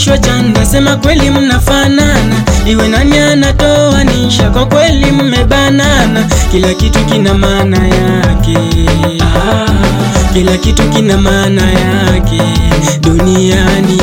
mnavalishwa chanda, sema kweli mnafanana, iwe nani anatoa nisha, kwa kweli mmebanana, kila kitu kina maana yake ah, kila kitu kina maana yake duniani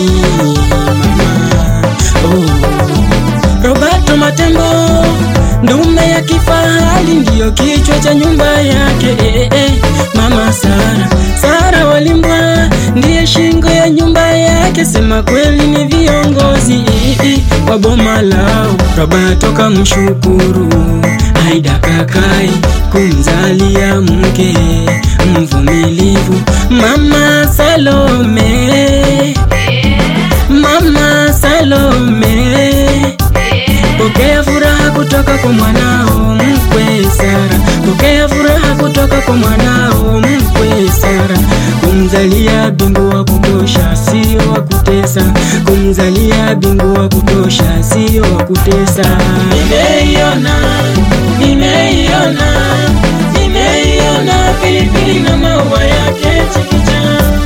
mama oh. Roberto Matembo ndume ya kifahari ndiyo kichwa cha nyumba yake eh, eh. Mama Sara Sara Walimbwa ndiye shingo ya nyumba yake, sema kweli ni viongozi eh, eh, wa boma lao. Roberto kamshukuru Aida Kakai kumzalia mke mvumilivu Mama Salome Mama Salome Pokea furaha kutoka kwa mwanao mkwe Sara, pokea furaha kutoka kwa mwanao mkwe Sara. Kumzalia bingu wa kutosha, sio wa kutesa. Kumzalia bingu wa kutosha, sio wa kutesa. Nimeiona, nimeiona, nimeiona pilipili na maua yake chikicha.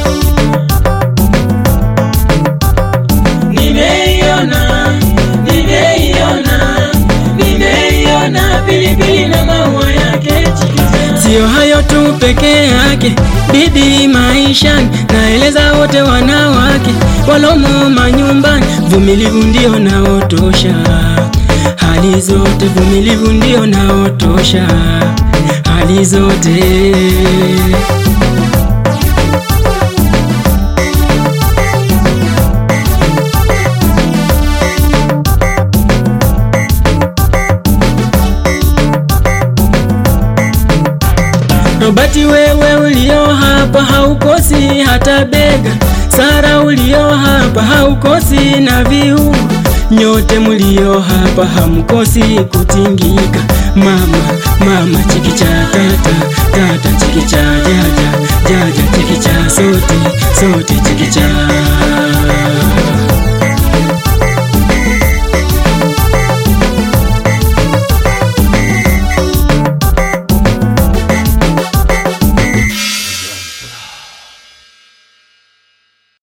Nimeiona, nimeiona, nimeiona pilipili na maua yake chikicha. Sio hayo tu peke yake, bibi maishani, naeleza wote wanawake walomo manyumbani, vumilivu ndio naotosha hali zote, vumilivu ndio naotosha hali zote. Robati wewe ulio hapa haukosi hata bega, Sara ulio hapa haukosi na viungo, nyote mulio hapa hamkosi kutingika. Mama mama chikicha tata tata chikicha jaja jaja chikicha sote sote chikicha